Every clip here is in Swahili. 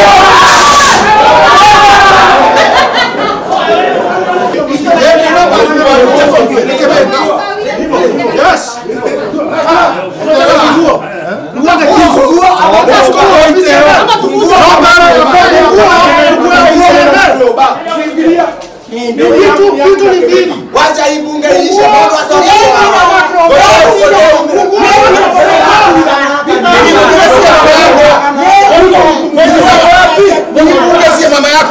Wacha hii bunge iishe, Mungu asaidie. mama yako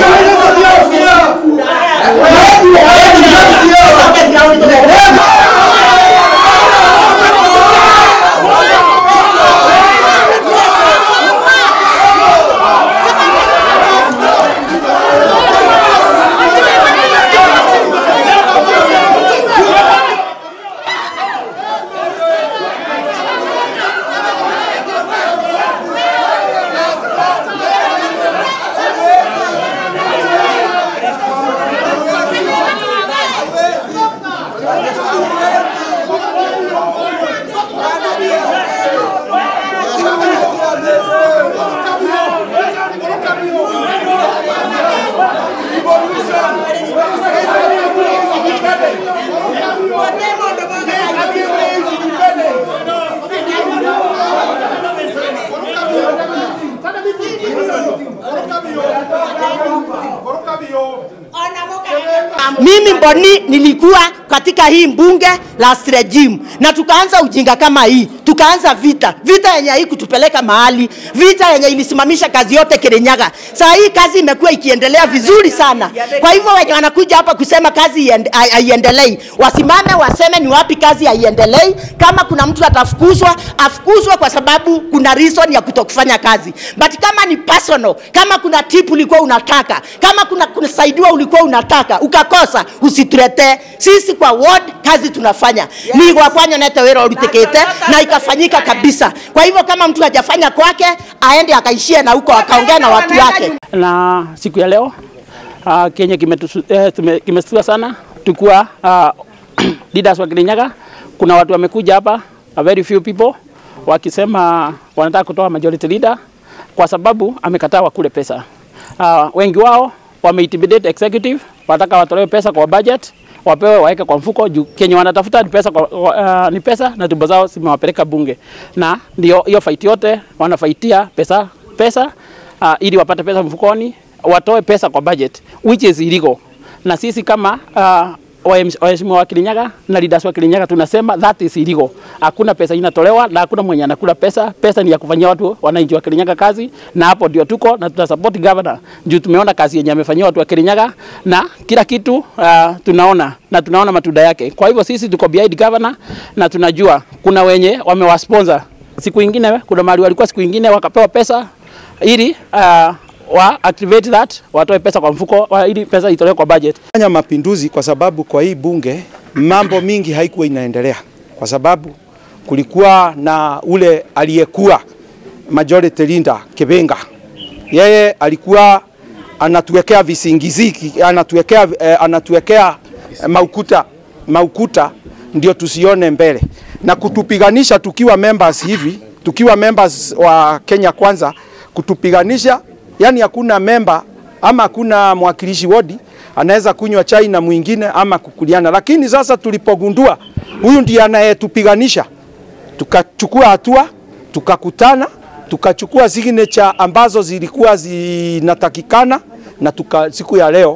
Mimi Mboni nilikuwa katika hii mbunge last regime na tukaanza ujinga kama hii, tukaanza vita, vita yenye hii kutupeleka mahali, vita yenye ilisimamisha kazi yote Kirinyaga. Saa hii kazi imekuwa ikiendelea vizuri sana. Kwa hivyo wenye wanakuja hapa kusema kazi iende- hai- haiendelei, wasimame waseme ni wapi kazi haiendelei. Kama kuna mtu atafukuzwa, afukuzwe kwa sababu kuna reason ya kutokufanya kazi, but kama ni personal, kama kuna tip ulikuwa unataka, kama kuna kusaidiwa ulikuwa unataka ukakosa, usituletee sisi. Kwa ward kazi tunafanya yes. ni gwakwanyo nete wira urutikite na ikafanyika kabisa. Kwa hivyo kama mtu hajafanya kwake, aende akaishie na huko akaongea na watu wake. na siku ya leo uh, kenye kimetusu- eh, tume- kimestua sana tukuwa uh, leaders wa Kirinyaga. Kuna watu wamekuja hapa a very few people wakisema wanataka kutoa majority leader kwa sababu amekataa wakule pesa. Uh, wengi wao wameintimidate executive, wanataka watolewe pesa kwa budget wapewe waweke kwa mfuko juu kenye wanatafuta ni pesa, kwa, uh, ni pesa na tumbo zao zimewapeleka bunge, na ndio hiyo fight yote wanafaitia pesa pesa uh, ili wapate pesa mfukoni, watoe pesa kwa budget which is illegal. Na sisi kama uh, wahem- waheshimiwa wa Kirinyaga na leaders wa Kirinyaga tunasema that is illegal. Hakuna pesa inatolewa na hakuna mwenye anakula pesa. Pesa ni ya kufanyia watu wananchi wa Kirinyaga kazi, na hapo ndio tuko na tuna support governor juu tumeona kazi yenye amefanyia watu wa Kirinyaga na kila kitu uh, tunaona na tunaona matunda yake. Kwa hivyo sisi tuko behind governor na tunajua kuna wenye wamewasponsor siku ingine, kuna mahali walikuwa siku ingine wakapewa pesa ili uh, wa activate that watoe pesa kwa mfuko wa, ili pesa itolewe kwa budget. fanya mapinduzi kwa sababu kwa hii bunge mambo mingi haikuwa inaendelea, kwa sababu kulikuwa na ule aliyekuwa majority leader Kibenga, yeye alikuwa anatuwekea visingiziki, anatuwekea, eh, anatuwekea eh, maukuta, maukuta ndio tusione mbele na kutupiganisha tukiwa members hivi, tukiwa members wa Kenya Kwanza, kutupiganisha yani hakuna member ama hakuna mwakilishi wodi anaweza kunywa chai na mwingine ama kukuliana, lakini sasa tulipogundua huyu ndiye anayetupiganisha, tukachukua hatua, tukakutana, tukachukua signature ambazo zilikuwa zinatakikana na tuka, siku ya leo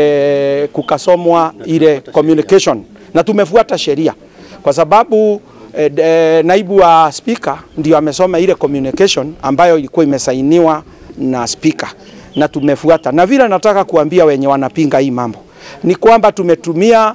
eh, kukasomwa ile communication na tumefuata sheria kwa sababu eh, eh, naibu wa spika ndio amesoma ile communication ambayo ilikuwa imesainiwa na spika na tumefuata, na vile nataka kuambia wenye wanapinga hii mambo ni kwamba tumetumia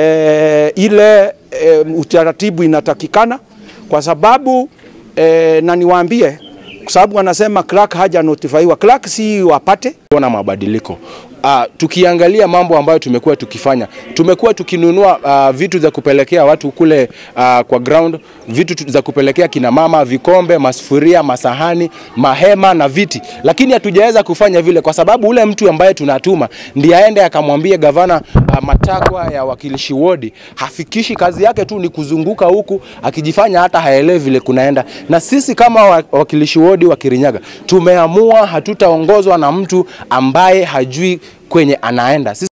eh, ile eh, utaratibu inatakikana kwa sababu eh, na niwaambie kwa sababu wanasema clerk haja notifaiwa. Clerk si wapate kuona mabadiliko. Uh, tukiangalia mambo ambayo tumekuwa tukifanya, tumekuwa tukinunua uh, vitu za kupelekea watu kule uh, kwa ground, vitu tu- za kupelekea kina mama, vikombe, masufuria, masahani, mahema na viti, lakini hatujaweza kufanya vile kwa sababu ule mtu ambaye tunatuma ndiye aende akamwambie gavana uh, matakwa ya wakilishi wodi, hafikishi. Kazi yake tu ni kuzunguka huku akijifanya hata haelewi vile kunaenda. Na sisi kama wa- wakilishi wodi wa Kirinyaga tumeamua hatutaongozwa na mtu ambaye hajui kwenye anaenda. Sisi